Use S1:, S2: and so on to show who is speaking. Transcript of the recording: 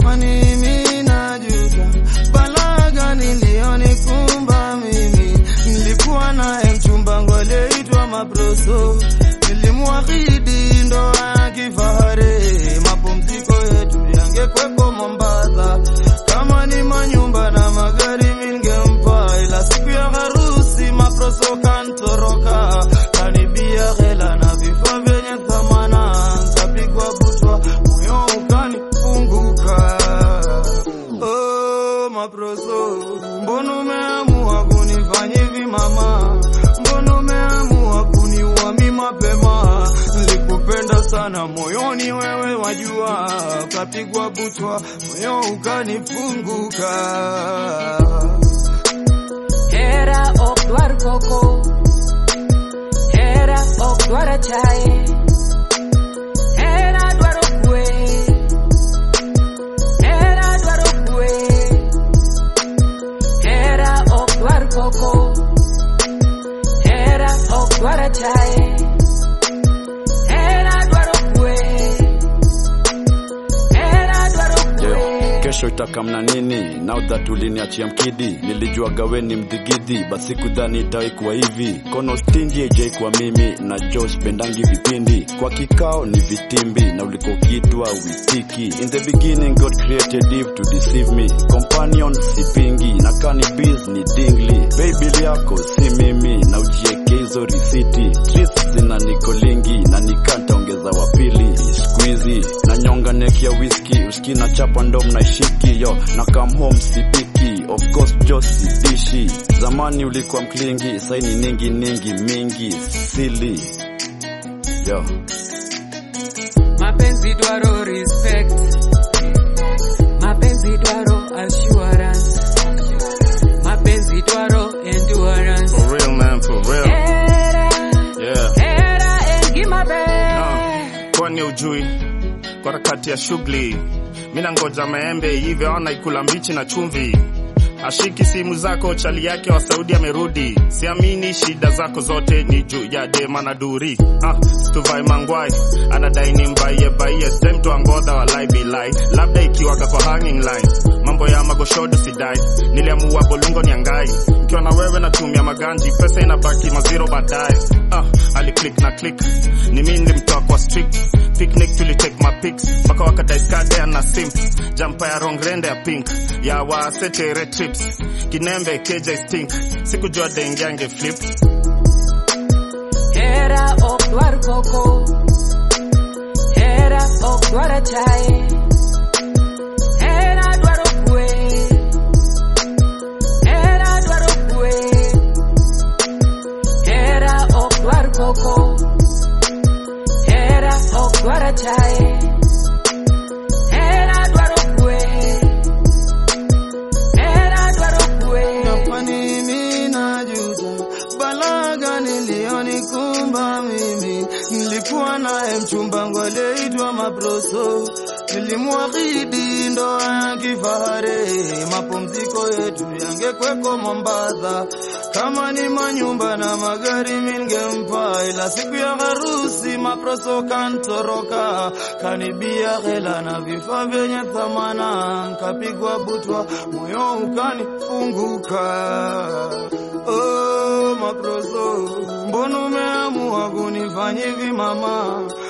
S1: Jamani, mimi najuta, balaa gani iliyonikumba mimi. Nilikuwa naye mchumba wangu aliyeitwa Maproso, nilimwahidi ndoa ya kifahari, mapumziko yetu yangekwepo Mombasa. Kama ni manyumba na magari ningempa, ila siku ya harusi Maproso kantoroka, kanibia hela na vifaa vyenye thamana, nkapigwa butwa, moyo ukanifunguka. Oh, Maproso, mbona umeamua kunifanya hivi mama? Mbona umeamua kuniua mi mapema? Nilikupenda sana moyoni, wewe wajua, ukapigwa butwa, moyo ukanifunguka.
S2: Hera ok dwar koko, hera ok dwar chaye, hera dwaro kwe, hera dwaro kwe, hera ok dwar koko, hera ok dwar chaye, hera dwaro kwe, hera dwaro
S3: Yo,
S2: kwe.
S3: kesho itakamna nini? Now that uliniachia mkidi, nilijuaga we ni mdhigidhi, but sikudhani itaikuwa hivi. Kono stingi haijaikuwa mimi na Josh pendangi vipindi, kwa kikao ni vitimbi na ulikokitwa witiki. In the beginning God created Eve to deceive me, companion sipingi na cannabis ni dingli. Baby yako si mimi na ujieke hizo risiti, streets zina nikolingi na nikantaongeza wapili siku hizi na nyonga neck ya whisky uski na chapa ndo mnaishiki yo na come home sipiki of course jo sidishi zamani ulikuwa mklingi saini ningi ningi mingi sili yo
S2: mapenzi dwaro respect mapenzi dwaro assurance mapenzi dwaro endurance
S4: For real, man, for real.
S2: era
S4: Yeah.
S2: era engi maber
S4: Ah, kwani ujui kwa harakati ya shughuli mina ngoja maembe hivyo ana ikula mbichi na chumvi ashiki simu zako chali yake wa saudi amerudi siamini shida zako zote ni juu ya dema na duri ah, stuvai mangwai anadai ni mbaie baie stemtu angodha walai bilai labda ikiwaga kwa hanging line mambo ya magoshodo sidai niliamua bolungo ni angai ikiwa na wewe natumia maganji pesa inabaki maziro baadaye ah, aliclick na click ni mi nilimtoa kwa strict picnic tulitake mapics mpaka wakadaiskadea na simp jampa ya rongrende ya pink ya wasetere trips kinembe keja stink sikujua dengiange flip
S2: era ok dwar koko era ok dwar chaye era dwaro kwe era dwaro kwe era ok dwar koko era ok dwar chaye era dwaro kwe era dwaro kwe
S1: Jamani, mimi najuta, balaa gani iliyonikumba mimi. Nilikuwa naye mchumba wangu aliyeitwa Maproso, nilimwahidi ndoa ya kifahari, mapumziko yetu yangekweko Mombasa. Kama ni manyumba na magari ningempa, ila siku ya harusi Maproso kantoroka, kanibia hela na vifaa vyenye thamana, nkapigwa butwa, moyo ukanifunguka. Oh, Maproso, mbona umeamua kunifanya hivi mama?